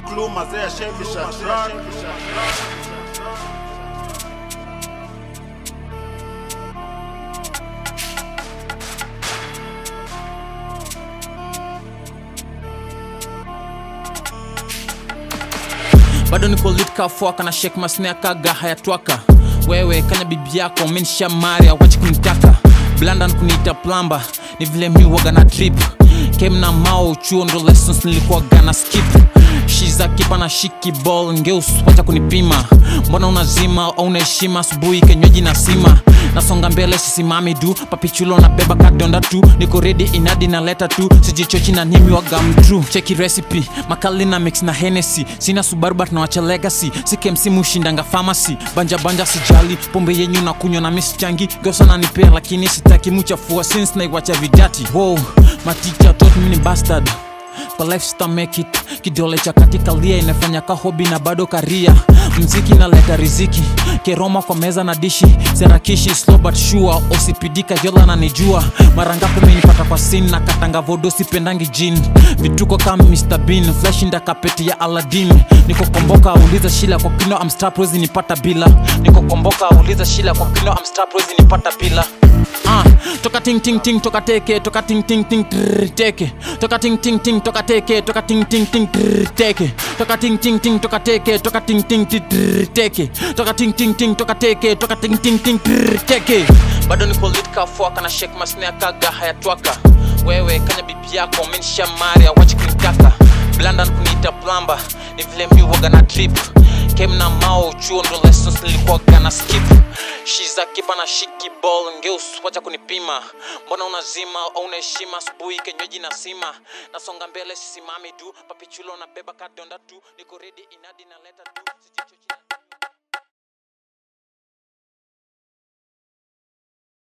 clue mazee ashebisha track bado niko lit kafuaka na shek masnea kaga hayatwaka wewe kanya bibi yako menisha mari awachi kunitaka blandan kuniita plamba ni vile mi waga na trip kem na mao chuo ndo lessons nilikuwa gana skip shiza kipa na shiki ball ngeus wacha kunipima mbona unazima au unaheshima asubuhi kenywaji na sima nasonga mbele sisimami du papichulo na beba kadonda tu niko redi inadi na leta tu sijichochi na nimi waga mtru cheki recipe makali na mix na henesi sina subaru but nawacha legacy sikemsimu ushindanga famasi banja banja sijali pombe yenyu na kunywa na misichangi gosa nanipea lakini sitaki muchafua since naiwacha vidati wow maticha tot mini bastard kwa life sita make it kidole cha katika lia inafanya ka hobi na bado karia mziki naleta riziki keroma kwa meza na dishi serakishi slow but sure osipidika yola nanijua mara ngapi umenipata kwa sin na katanga vodo sipendangi jin vituko kama Mr Bean flash inda kapeti ya Aladdin niko komboka uliza shila kwa kino I'm star prezi nipata bila niko komboka uliza shila kwa kino I'm star prezi nipata bila Ah, toka ting ting ting toka teke toka ting ting ting trrr, teke toka ting ting ting toka teke toka ting ting ting trrr, teke toka ting ting ting toka teke toka ting ting ting trrr, teke toka ting ting ting toka teke toka ting ting ting trrr, teke bado niko lit kafuaka na shek masnea kaga hayatwaka wewe kanya bibi yako menisha mari awachi kunitaka blandan kuniita plamba ni vile mi waga na trip kem na mao chuo ndo lessons nilikuwa gana skip shiza kipa na shiki ball ngeus wacha kunipima mbona unazima au unaheshima asubuhi kenywaji na sima nasonga mbele sisimami tu papichulo na beba kadonda tu niko redi inadi na leta tu sijichochi